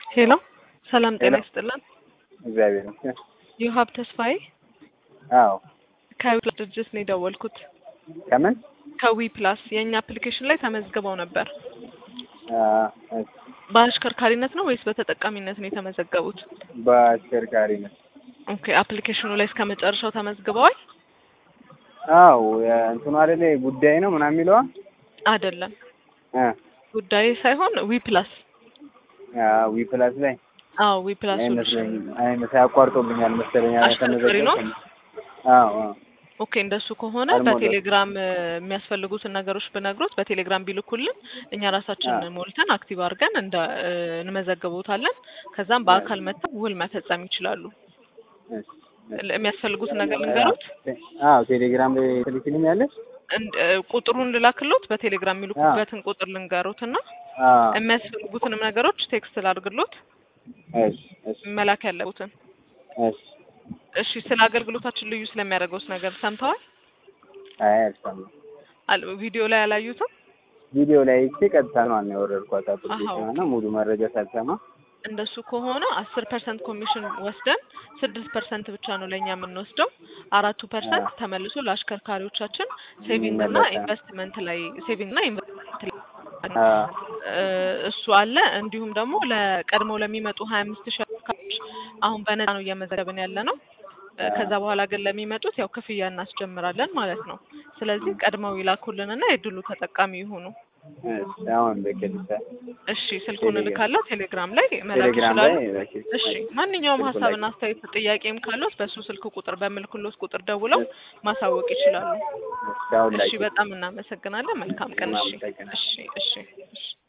ሄሎ ሰላም ጤና ሄሎ። ይስጥልን። እግዚአብሔር ይመስገን። ዮሀብ ተስፋዬ አዎ ከዊ ፕላስ ድርጅት ነው የደወልኩት። ከምን ከዊ ፕላስ የእኛ አፕሊኬሽን ላይ ተመዝግበው ነበር። አ፣ እሺ፣ በአሽከርካሪነት ነው ወይስ በተጠቃሚነት ነው የተመዘገቡት? በአሽከርካሪ ነው። ኦኬ አፕሊኬሽኑ ላይ እስከ መጨረሻው ተመዝግበዋል? አዎ እንትኑ አይደለ ጉዳይ ነው ምናምን የሚለዋ አይደለም አ ጉዳይ ሳይሆን ዊ ፕላስ። አ ዊ ፕላስ ላይ አዎ ዊ ፕላስ ሶሉሽን። አይመስለኝም አይመስ ያቋርጦብኛል መሰለኝ አሽከርካሪ ነው? አዎ አዎ ኦኬ እንደሱ ከሆነ አልሞላም። በቴሌግራም እ፣ የሚያስፈልጉትን ነገሮች ብነግሮት በቴሌግራም ቢልኩልን እኛ ራሳችን አዎ። ሞልተን አክቲቭ አድርገን እንደ እ፣ እንመዘግቦታለን። ከዛም በአካል መጥተው ውል መፈጸም ይችላሉ። እሺ፣ እሺ። ል- የሚያስፈልጉትን ነገር ልንገሮት። አዎ ቴሌግራም ላይ ትልክልኛለሽ? እንድ- እ፣ ቁጥሩን ልላክሎት በቴሌግራም የሚልኩበትን ቁጥር ልንገሮት እና አዎ የሚያስፈልጉትንም ነገሮች ቴክስት ላድርግሎት እሺ፣ እሺ፣ መላክ ያለቡትን። እሺ። እሺ ስለ አገልግሎታችን ልዩ ስለሚያደርገውስ ነገር ሰምተዋል? አይ አልሰማሁም። አል- ቪዲዮ ላይ አላዩትም? ቪዲዮ ላይ አይቼ ቀጥታ ነው አና ያወረድኳት አሃ፣ አፕሊኬሽን እና ሙሉ መረጃ ሳልሰማ እንደሱ ከሆነ አስር ፐርሰንት ኮሚሽን ወስደን ስድስት ፐርሰንት ብቻ ነው ለእኛ የምንወስደው። አራቱ ፐርሰንት አዎ። ተመልሶ ለአሽከርካሪዎቻችን ሴቪንግ እና ይመለሳል። ኢንቨስትመንት ላይ ሴቪንግ እና ኢንቨስትመንት ላይ አ እ፣ እሱ አለ። እንዲሁም ደግሞ ለቀድመው ለሚመጡ ሀያ አምስት ሺህ አሽከርካሪዎች አሁን በነፃ ነው እየመዘገብን ያለ ነው። እ፣ ከዛ በኋላ ግን ለሚመጡት ያው ክፍያ እናስጀምራለን ማለት ነው። ስለዚህ ቀድመው ይላኩልንና የድሉ ተጠቃሚ ይሁኑ። እሺ፣ አሁን በቀጥታ እሺ ስልኩን ቴሌግራም እልካለሁ። ቴሌግራም ላይ መላክ ቴሌግራም ይችላሉ። ላይ በቃ እሺ ማንኛውም ስልኩ ላይ ሀሳብና አስተያየት ጥያቄም ካሉት በሱ ስልክ ቁጥር በምልክሎት ቁጥር ደውለው ማሳወቅ ይችላሉ። እሺ፣ አሁን ላይ እሺ በጣም እናመሰግናለን። መልካም ቀን። እሺ እናመሰግናለን። እሺ እሺ እሺ